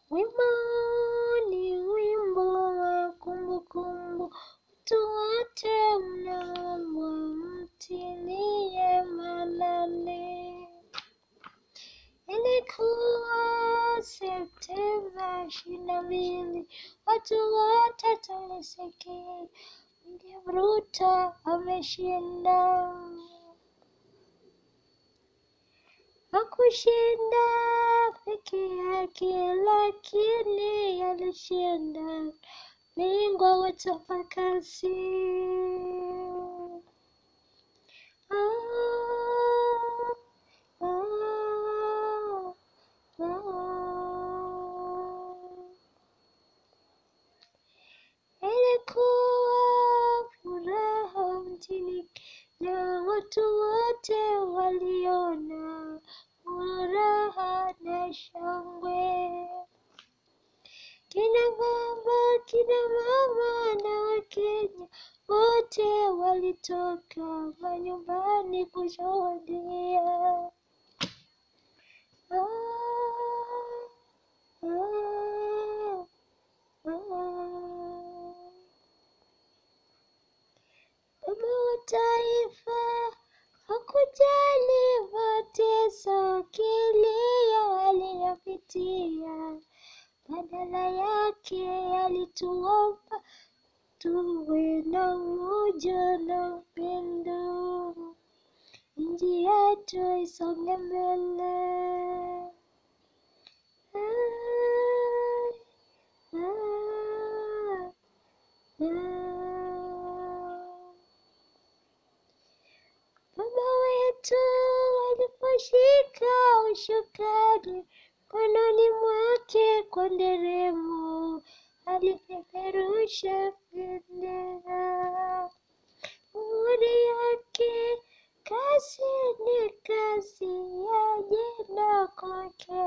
Wimbo ni wimbo wa kumbukumbu, watu wote mnaombwa mtilie maanani. Ilikuwa Septemba ishirini na mbili, watu wote tulisikia William Ruto ameshinda. Hakushinda peke yake, lakini alishinda bingwa wa utapakazi. Ah, ah, ah. Ilikuwa furaha mjini Kenya, watu wote waliona furaha na shangwe. Kina baba, kina mama na Wakenya wote walitoka manyumbani kushuhudia. Ah, ah, ah. Baba wa taifa hakujali mateso, kilio aliyopitia, badala yake alituomba tuwe na umoja na upendo, nchi yetu isonge mbele. Ah, ah, ah. Baba wetu aliposhika ushukani mkononi mwake kwa nderemo, alipeperusha bendera. Muhuri yake kazi ni kazi ya jina kwake.